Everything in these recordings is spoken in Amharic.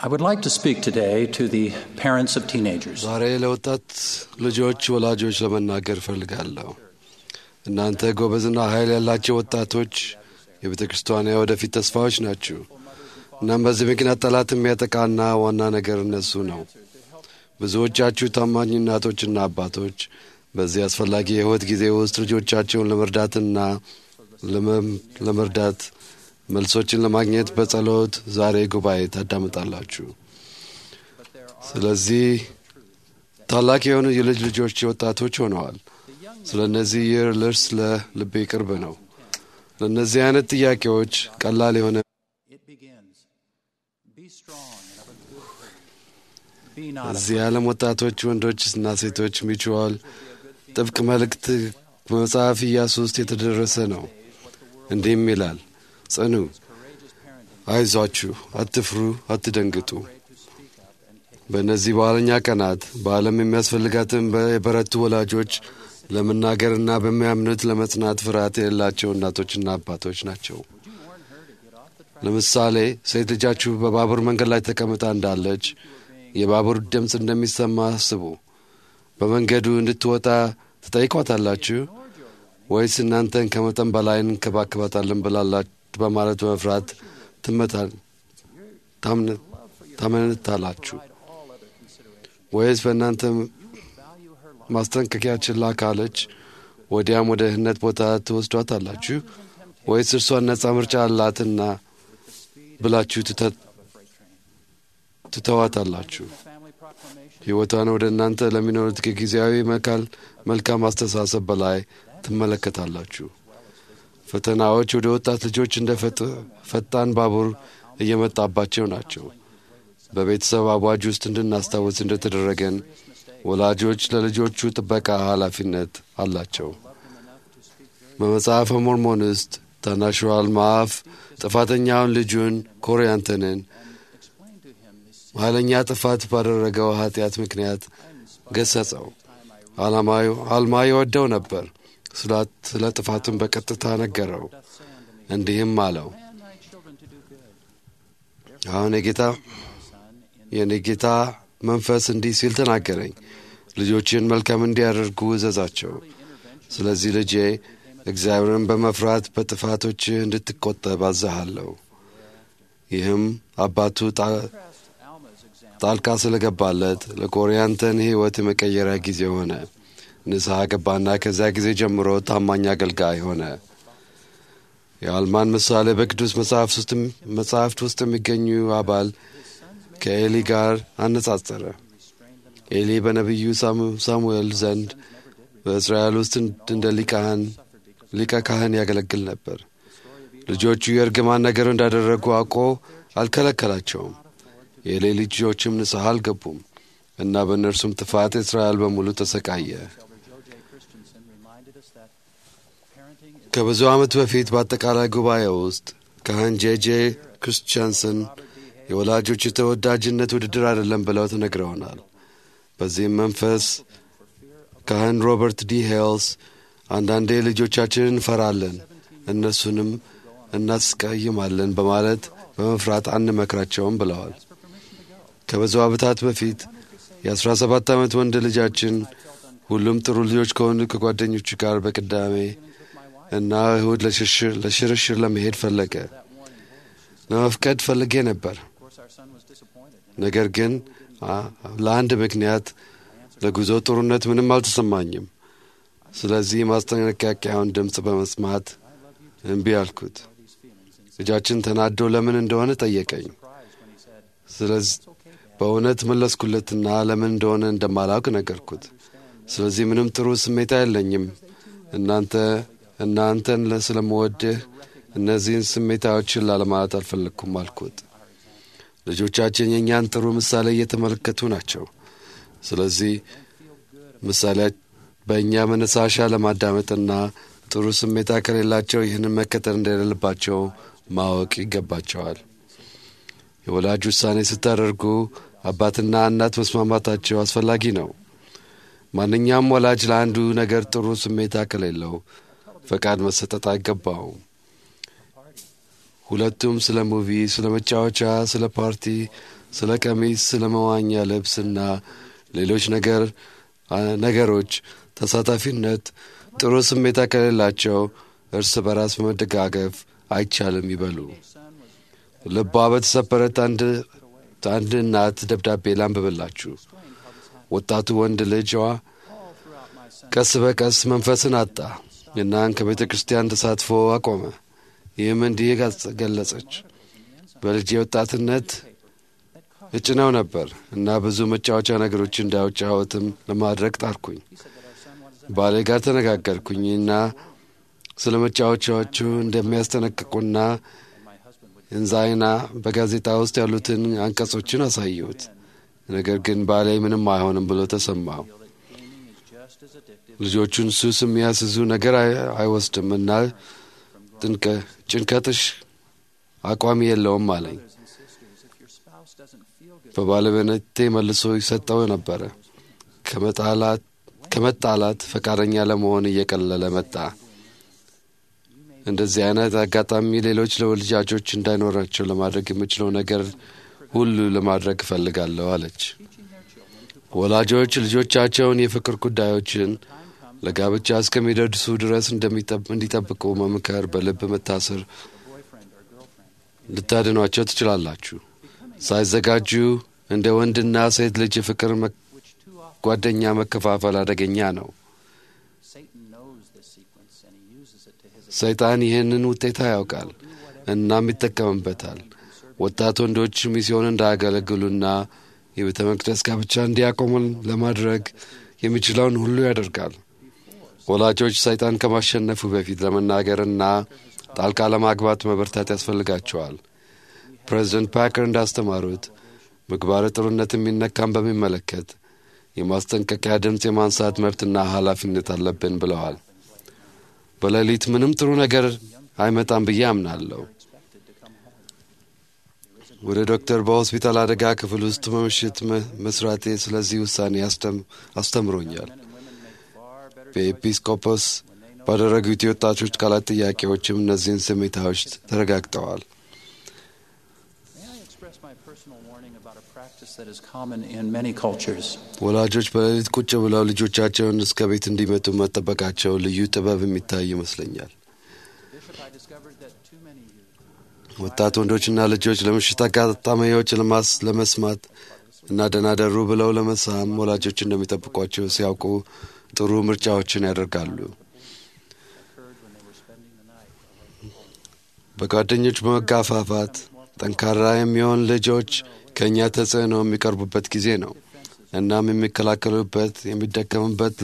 I would like to speak today to the parents of teenagers. ዛሬ ለወጣት ልጆች ወላጆች ለመናገር እፈልጋለሁ። እናንተ ጎበዝና ኃይል ያላቸው ወጣቶች የቤተ ክርስቲያኗ ወደፊት ተስፋዎች ናችሁ። እናም በዚህ ምክንያት ጠላት የሚያጠቃና ዋና ነገር እነሱ ነው። ብዙዎቻችሁ ታማኝ እናቶችና አባቶች በዚህ አስፈላጊ የሕይወት ጊዜ ውስጥ ልጆቻቸውን ለመርዳትና ለመርዳት መልሶችን ለማግኘት በጸሎት ዛሬ ጉባኤ ታዳምጣላችሁ። ስለዚህ ታላቅ የሆኑ የልጅ ልጆች ወጣቶች ሆነዋል። ስለ እነዚህ ይህ ልርስ ለልቤ ቅርብ ነው። ለእነዚህ አይነት ጥያቄዎች ቀላል የሆነ እዚህ የዓለም ወጣቶች ወንዶችና ሴቶች ሚችዋል ጥብቅ መልእክት በመጽሐፍ ኢያሱ ውስጥ የተደረሰ ነው። እንዲህም ይላል ጽኑ፣ አይዟችሁ፣ አትፍሩ፣ አትደንግጡ። በእነዚህ በኋለኛ ቀናት በዓለም የሚያስፈልጋትን የበረቱ ወላጆች ለመናገርና በሚያምኑት ለመጽናት ፍርሃት የሌላቸው እናቶችና አባቶች ናቸው። ለምሳሌ ሴት ልጃችሁ በባቡር መንገድ ላይ ተቀምጣ እንዳለች የባቡር ድምፅ እንደሚሰማ አስቡ። በመንገዱ እንድትወጣ ትጠይቋታላችሁ ወይስ እናንተን ከመጠን በላይ እንከባከባታለን በማለት በመፍራት ታመነታላችሁ? ወይስ በእናንተ ማስጠንቀቂያ ችላ ካለች ወዲያም ወደ ድህነት ቦታ ትወስዷታላችሁ? ወይስ እርሷን ነጻ ምርጫ አላትና ብላችሁ ትተዋታላችሁ? ሕይወቷን ወደ እናንተ ለሚኖሩት ከጊዜያዊ መልካም አስተሳሰብ በላይ ትመለከታላችሁ። ፈተናዎች ወደ ወጣት ልጆች እንደ ፈጣን ባቡር እየመጣባቸው ናቸው። በቤተሰብ አዋጅ ውስጥ እንድናስታውስ እንደተደረገን ወላጆች ለልጆቹ ጥበቃ ኃላፊነት አላቸው። በመጽሐፈ ሞርሞን ውስጥ ታናሹ አልማፍ ጥፋተኛውን ልጁን ኮሪያንተንን ኃይለኛ ጥፋት ባደረገው ኃጢአት ምክንያት ገሰጸው። አልማ ይወደው ነበር። ስለ ጥፋቱን በቀጥታ ነገረው። እንዲህም አለው፣ አሁን የጌታ የኔ ጌታ መንፈስ እንዲህ ሲል ተናገረኝ፣ ልጆችን መልካም እንዲያደርጉ እዘዛቸው። ስለዚህ ልጄ እግዚአብሔርን በመፍራት በጥፋቶችህ እንድትቆጠብ አዝሃለሁ። ይህም አባቱ ጣልቃ ስለገባለት ለኮሪያንተን ሕይወት የመቀየሪያ ጊዜ ሆነ። ንስሐ ገባና ከዚያ ጊዜ ጀምሮ ታማኝ አገልጋይ ሆነ። የአልማን ምሳሌ በቅዱስ መጽሐፍት ውስጥ የሚገኙ አባል ከኤሊ ጋር አነጻጸረ። ኤሊ በነቢዩ ሳሙኤል ዘንድ በእስራኤል ውስጥ እንደ ሊቀ ካህን ያገለግል ነበር። ልጆቹ የእርግማን ነገር እንዳደረጉ አውቆ አልከለከላቸውም። የኤሊ ልጆችም ንስሐ አልገቡም እና በእነርሱም ጥፋት እስራኤል በሙሉ ተሰቃየ። ከብዙ ዓመት በፊት በአጠቃላይ ጉባኤ ውስጥ ካህን ጄጄ ክርስቲያንሰን የወላጆች የተወዳጅነት ውድድር አይደለም ብለው ተነግረውናል። በዚህም መንፈስ ካህን ሮበርት ዲ ሄልስ አንዳንዴ ልጆቻችንን እንፈራለን፣ እነሱንም እናስቀይማለን በማለት በመፍራት አንመክራቸውም ብለዋል። ከብዙ ዓመታት በፊት የአስራ ሰባት ዓመት ወንድ ልጃችን ሁሉም ጥሩ ልጆች ከሆኑ ከጓደኞቹ ጋር በቅዳሜ እና እሁድ ለሽርሽር ለመሄድ ፈለገ። ለመፍቀድ ፈልጌ ነበር። ነገር ግን ለአንድ ምክንያት ለጉዞ ጥሩነት ምንም አልተሰማኝም። ስለዚህ ማስጠንቀቂያውን ድምፅ በመስማት እምቢ አልኩት። ልጃችን ተናዶ ለምን እንደሆነ ጠየቀኝ። ስለዚህ በእውነት መለስኩለትና ለምን እንደሆነ እንደማላውቅ ነገርኩት። ስለዚህ ምንም ጥሩ ስሜት የለኝም እናንተ እናንተን ስለምወድህ እነዚህን ስሜታዎችን ላለማለት አልፈለግኩም አልኩት። ልጆቻችን የእኛን ጥሩ ምሳሌ እየተመለከቱ ናቸው። ስለዚህ ምሳሌ በእኛ መነሳሻ ለማዳመጥና ጥሩ ስሜታ ከሌላቸው ይህንን መከተል እንደሌለባቸው ማወቅ ይገባቸዋል። የወላጅ ውሳኔ ስታደርጉ አባትና እናት መስማማታቸው አስፈላጊ ነው። ማንኛውም ወላጅ ለአንዱ ነገር ጥሩ ስሜታ ከሌለው ፈቃድ መሰጠት አይገባውም። ሁለቱም ስለ ሙቪ፣ ስለ መጫወቻ፣ ስለ ፓርቲ፣ ስለ ቀሚስ፣ ስለ መዋኛ ልብስ እና ሌሎች ነገር ነገሮች ተሳታፊነት ጥሩ ስሜታ ከሌላቸው እርስ በራስ በመደጋገፍ አይቻልም ይበሉ። ልቧ በተሰበረ አንድ እናት ደብዳቤ ላንብብላችሁ። ወጣቱ ወንድ ልጇ ቀስ በቀስ መንፈስን አጣ እናን ከቤተ ክርስቲያን ተሳትፎ አቆመ። ይህም እንዲህ ገለጸች። በልጄ ወጣትነት እጭነው ነበር እና ብዙ መጫወቻ ነገሮች እንዳይጫወትም ለማድረግ ጣርኩኝ። ባሌ ጋር ተነጋገርኩኝና ስለ መጫወቻዎቹ እንደሚያስጠነቅቁና እንዛይና በጋዜጣ ውስጥ ያሉትን አንቀጾችን አሳየሁት። ነገር ግን ባሌ ምንም አይሆንም ብሎ ተሰማው። ልጆቹን ሱስ የሚያስዙ ነገር አይወስድም እና ጭንቀትሽ አቋሚ የለውም አለኝ። በባለቤነቴ መልሶ ይሰጠው ነበረ። ከመጣላት ፈቃደኛ ለመሆን እየቀለለ መጣ። እንደዚህ አይነት አጋጣሚ ሌሎች ለልጃጆች እንዳይኖራቸው ለማድረግ የምችለው ነገር ሁሉ ለማድረግ እፈልጋለሁ አለች። ወላጆች ልጆቻቸውን የፍቅር ጉዳዮችን ለጋብቻ እስከሚደርሱ ድረስ እንዲጠብቁ መምከር በልብ መታሰር ልታድኗቸው ትችላላችሁ። ሳይዘጋጁ እንደ ወንድና ሴት ልጅ የፍቅር ጓደኛ መከፋፈል አደገኛ ነው። ሰይጣን ይህንን ውጤታ ያውቃል እናም ይጠቀምበታል። ወጣት ወንዶች ሚስዮን እንዳያገለግሉና የቤተ መቅደስ ጋብቻ እንዲያቆሙ ለማድረግ የሚችለውን ሁሉ ያደርጋል። ወላጆች ሰይጣን ከማሸነፉ በፊት ለመናገርና ጣልቃ ለማግባት መበርታት ያስፈልጋቸዋል። ፕሬዚደንት ፓከር እንዳስተማሩት ምግባረ ጥሩነት የሚነካም በሚመለከት የማስጠንቀቂያ ድምፅ የማንሳት መብትና ኃላፊነት አለብን ብለዋል። በሌሊት ምንም ጥሩ ነገር አይመጣም ብዬ አምናለሁ። ወደ ዶክተር በሆስፒታል አደጋ ክፍል ውስጥ በምሽት መስራቴ ስለዚህ ውሳኔ አስተምሮኛል። በኤጲስቆጶስ ባደረጉት የወጣቶች ቃላት ጥያቄዎችም እነዚህን ስሜታዎች ተረጋግጠዋል። ወላጆች በሌሊት ቁጭ ብለው ልጆቻቸውን እስከ ቤት እንዲመጡ መጠበቃቸው ልዩ ጥበብ የሚታይ ይመስለኛል። ወጣት ወንዶችና ልጆች ለምሽት አጋጣሚዎች ለመስማት እና ደህና ደሩ ብለው ለመሳም ወላጆች እንደሚጠብቋቸው ሲያውቁ ጥሩ ምርጫዎችን ያደርጋሉ። በጓደኞች በመጋፋፋት ጠንካራ የሚሆን ልጆች ከእኛ ተጽዕኖ የሚቀርቡበት ጊዜ ነው። እናም የሚከላከሉበት የሚደከሙበት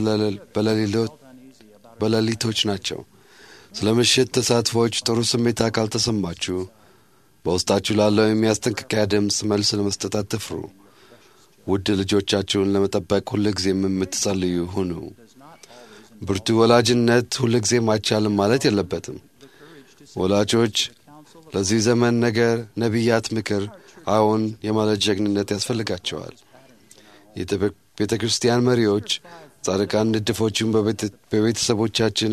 በሌሊቶች ናቸው። ስለ ምሽት ተሳትፎዎች ጥሩ ስሜት ካልተሰማችሁ በውስጣችሁ ላለው የሚያስጠንቀቂያ ድምፅ መልስ ለመስጠት አትፍሩ። ውድ ልጆቻችሁን ለመጠበቅ ሁልጊዜም የምትጸልዩ ሁኑ። ብርቱ ወላጅነት ሁልጊዜም አይቻልም ማለት የለበትም። ወላጆች ለዚህ ዘመን ነገር ነቢያት ምክር አዎን የማለት ጀግንነት ያስፈልጋቸዋል። ቤተ ክርስቲያን መሪዎች ጻድቃን ንድፎችን በቤተሰቦቻችን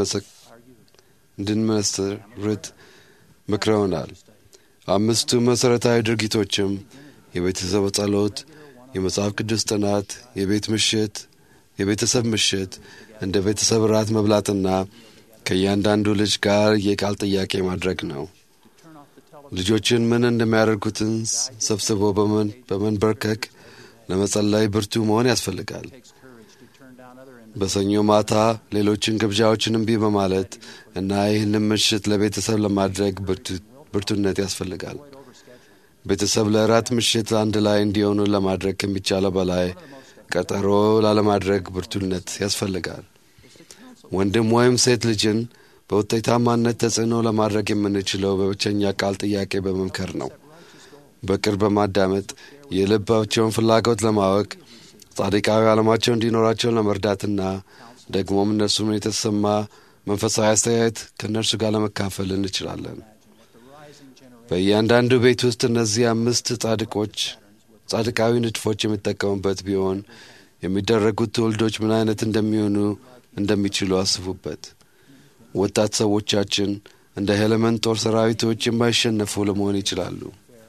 እንድንመሰርት ምክረውናል። አምስቱ መሠረታዊ ድርጊቶችም የቤተሰብ ጸሎት፣ የመጽሐፍ ቅዱስ ጥናት፣ የቤት ምሽት፣ የቤተሰብ ምሽት፣ እንደ ቤተሰብ ራት መብላትና ከእያንዳንዱ ልጅ ጋር የቃል ጥያቄ ማድረግ ነው። ልጆችን ምን እንደሚያደርጉትን ሰብስቦ በመንበርከክ ለመጸለይ ብርቱ መሆን ያስፈልጋል። በሰኞ ማታ ሌሎችን ግብዣዎችን እምቢ በማለት እና ይህንም ምሽት ለቤተሰብ ለማድረግ ብርቱነት ያስፈልጋል። ቤተሰብ ለእራት ምሽት አንድ ላይ እንዲሆኑ ለማድረግ ከሚቻለው በላይ ቀጠሮ ላለማድረግ ብርቱነት ያስፈልጋል። ወንድም ወይም ሴት ልጅን በውጤታማነት ተጽዕኖ ለማድረግ የምንችለው በብቸኛ ቃል ጥያቄ በመምከር ነው። በቅርብ በማዳመጥ የልባቸውን ፍላጎት ለማወቅ ጻድቃዊ ዓለማቸው እንዲኖራቸው ለመርዳትና ደግሞም እነርሱም የተሰማ መንፈሳዊ አስተያየት ከእነርሱ ጋር ለመካፈል እንችላለን። በእያንዳንዱ ቤት ውስጥ እነዚህ አምስት ጻድቆች ጻድቃዊ ንድፎች የሚጠቀሙበት ቢሆን የሚደረጉት ትውልዶች ምን አይነት እንደሚሆኑ እንደሚችሉ አስቡበት። ወጣት ሰዎቻችን እንደ ሄለመን ጦር ሰራዊቶች የማይሸነፉ ለመሆን ይችላሉ።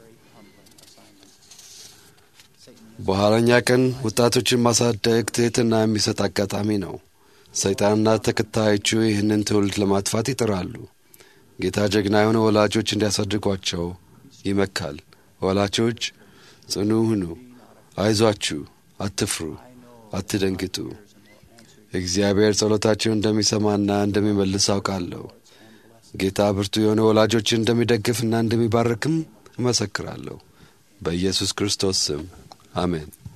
በኋለኛ ቀን ወጣቶችን ማሳደግ ትሕትና የሚሰጥ አጋጣሚ ነው። ሰይጣንና ተከታዮቹ ይህንን ትውልድ ለማጥፋት ይጥራሉ። ጌታ ጀግና የሆነ ወላጆች እንዲያሳድጓቸው ይመካል። ወላጆች ጽኑ ሁኑ፣ አይዟችሁ፣ አትፍሩ፣ አትደንግጡ። እግዚአብሔር ጸሎታችሁን እንደሚሰማና እንደሚመልስ አውቃለሁ። ጌታ ብርቱ የሆነ ወላጆችን እንደሚደግፍና እንደሚባርክም እመሰክራለሁ። በኢየሱስ ክርስቶስ ስም አሜን።